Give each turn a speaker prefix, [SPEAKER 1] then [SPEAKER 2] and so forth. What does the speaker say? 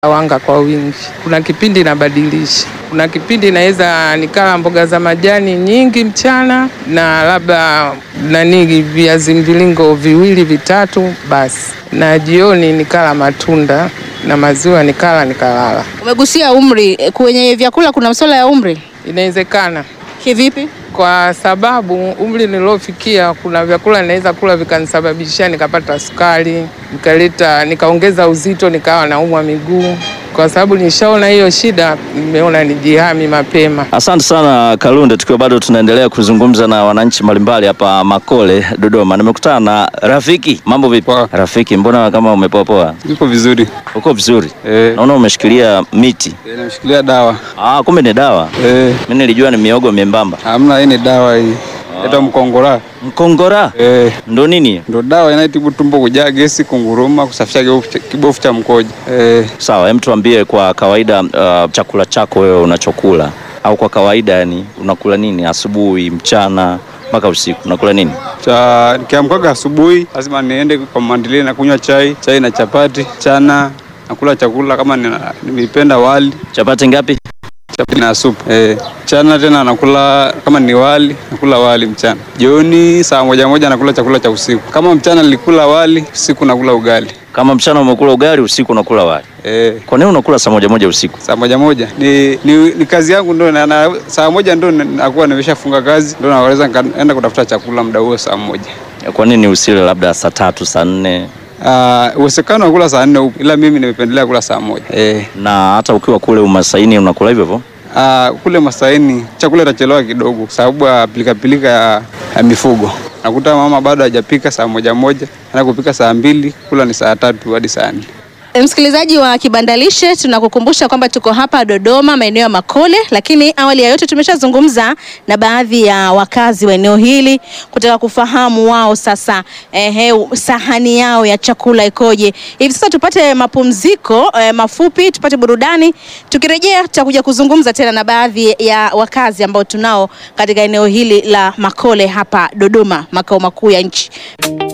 [SPEAKER 1] wanga kwa wingi. Kuna kipindi nabadilisha, kuna kipindi naweza nikala mboga za majani nyingi mchana na labda nani viazi mviringo viwili vitatu basi, na jioni nikala matunda na maziwa nikala nikalala.
[SPEAKER 2] Umegusia umri, eh, kwenye vyakula kuna masuala ya umri
[SPEAKER 1] Inawezekana
[SPEAKER 2] kivipi?
[SPEAKER 1] kwa sababu umri niliofikia, kuna vyakula naweza kula vikanisababishia nikapata sukari, nikaleta nikaongeza uzito, nikawa naumwa miguu. Kwa sababu nishaona hiyo shida, nimeona nijihami mapema.
[SPEAKER 3] Asante sana Kalunde, tukiwa bado tunaendelea kuzungumza na wananchi mbalimbali hapa Makole, Dodoma. Nimekutana na Rafiki. Mambo vipi
[SPEAKER 4] Poa.
[SPEAKER 3] Rafiki? Mbona kama umepoapoa?
[SPEAKER 4] Iko vizuri
[SPEAKER 3] Uko vizuri?
[SPEAKER 4] eh,
[SPEAKER 3] Naona umeshikilia miti.
[SPEAKER 4] eh, nimeshikilia dawa
[SPEAKER 3] Ah, kumbe ni dawa.
[SPEAKER 4] eh,
[SPEAKER 3] Mimi nilijua ni miogo membamba.
[SPEAKER 4] hamna, hii ni dawa hii inaitwa mkongora
[SPEAKER 3] Mkongora
[SPEAKER 4] eh,
[SPEAKER 3] ndo nini?
[SPEAKER 4] ndo dawa inayotibu tumbo kujaa gesi, kunguruma, kusafisha kibofu cha- kibofu cha mkojo eh,
[SPEAKER 3] Sawa, hem, tuambie kwa kawaida, uh, chakula chako wewe unachokula au kwa kawaida, yani unakula nini asubuhi, mchana mpaka usiku, unakula nini?
[SPEAKER 4] cha nikiamkaga asubuhi lazima niende kwa mandilia na kunywa chai, chai na chapati. Chana nakula chakula kama nina- nimependa wali
[SPEAKER 3] Chapati ngapi?
[SPEAKER 4] chapati na supu eh. Chana tena nakula kama ni wali, nakula wali mchana. Jioni saa moja moja nakula chakula cha usiku. Kama mchana nilikula wali, usiku nakula ugali
[SPEAKER 3] Kama mchana umekula ugali, usiku unakula wali.
[SPEAKER 4] eh.
[SPEAKER 3] Kwa nini unakula saa moja moja usiku?
[SPEAKER 4] saa moja moja ni, ni, ni kazi yangu ndo na, na, saa moja ndo nakuwa nimeshafunga kazi ndo naweza nikaenda kutafuta chakula muda huo saa moja.
[SPEAKER 3] Kwa nini usile labda saa tatu saa nne
[SPEAKER 4] Ah, uwezekano wa kula saa nne upo, ila mimi nimependelea kula saa moja eh.
[SPEAKER 3] na hata ukiwa kule umasaini unakula hivyo hivyo?
[SPEAKER 4] Ah, kule Masaini chakula itachelewa kidogo kwa sababu ya pilikapilika ya, ya mifugo. Nakuta mama bado hajapika saa moja moja, ana kupika saa mbili, kula ni saa tatu hadi saa nne.
[SPEAKER 2] E, Msikilizaji wa Kibandalishe, tunakukumbusha kwamba tuko hapa Dodoma, maeneo ya Makole, lakini awali ya yote tumeshazungumza na baadhi ya wakazi wa eneo hili kutaka kufahamu wao sasa, ehe, sahani yao ya chakula ikoje. Hivi sasa tupate mapumziko eh, mafupi, tupate burudani. Tukirejea tutakuja kuzungumza tena na baadhi ya wakazi ambao tunao katika eneo hili la Makole hapa Dodoma, makao makuu ya nchi.